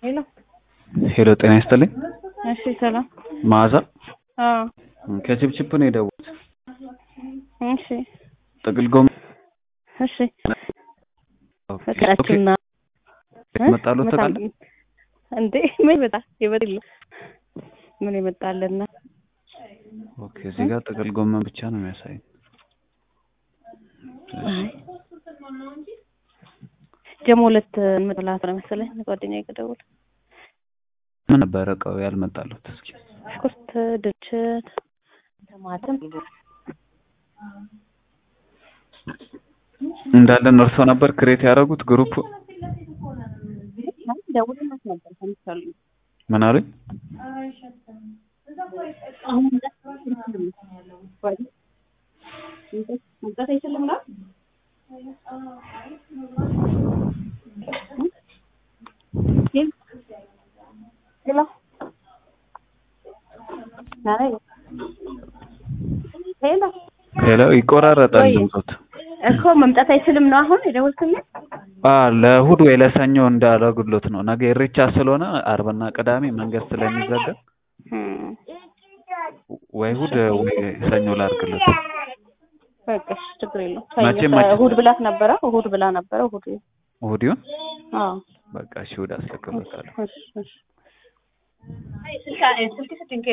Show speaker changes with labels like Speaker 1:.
Speaker 1: ሄሎ
Speaker 2: ሄሎ ጤና ይስጥልኝ።
Speaker 1: እሺ ሰላም።
Speaker 2: መዓዛ
Speaker 1: አዎ
Speaker 2: ከችፕችፕ ነው የደወልኩት።
Speaker 1: እሺ
Speaker 2: ጥቅል ጎመን
Speaker 1: እሺ ፍቅራችንና
Speaker 2: መጣሉ ታውቃለህ?
Speaker 1: እንዴ ምን ይመጣ ይበል ምን ይመጣልና?
Speaker 2: ኦኬ እዚህ ጋር ጥቅል ጎመን ብቻ ነው የሚያሳይ።
Speaker 1: ጀሞ ሁለት እንመጣላት ነው መሰለኝ ጓደኛዬ ጋር ደውል
Speaker 2: ምን ነበረ እቃው ያልመጣሉት? እስኪ
Speaker 1: ሽንኩርት፣ ድንች፣ ቲማቲም
Speaker 2: እንዳለን እርሶ ነበር ክሬት ያደረጉት ግሩፕ?
Speaker 1: ደውልላት ነበር ከምሳሌ
Speaker 2: ምን አሉኝ?
Speaker 1: መምጣት አይችልም ነው ሄሎ ሄሎ
Speaker 2: ሄሎ ይቆራረጣል
Speaker 1: ወይ?
Speaker 2: ድምፆት።
Speaker 1: እኮ መምጣት አይችልም ነው አሁን የደወልክልኝ?
Speaker 2: አ ለእሑድ ወይ ለሰኞ እንዳደረጉሎት ነው። ነገ ኢሬቻ ስለሆነ አርብና ቅዳሜ መንገድ ስለሚዘጋ
Speaker 1: እም፣
Speaker 2: ወይ እሑድ ወይ ሰኞ ላድርግሎት።
Speaker 1: በቃ እሺ፣ ችግር የለውም።
Speaker 2: መቼ
Speaker 1: ሰኞ
Speaker 2: መቼ?
Speaker 1: እሑድ ብላት ነበረ እሑድ ብላ ነበረ እሑድ
Speaker 2: እሑድ ይሁን
Speaker 1: አዎ
Speaker 2: በቃ እሺ፣ እሑድ አስረክብሎታለሁ።
Speaker 1: እሺ እሺ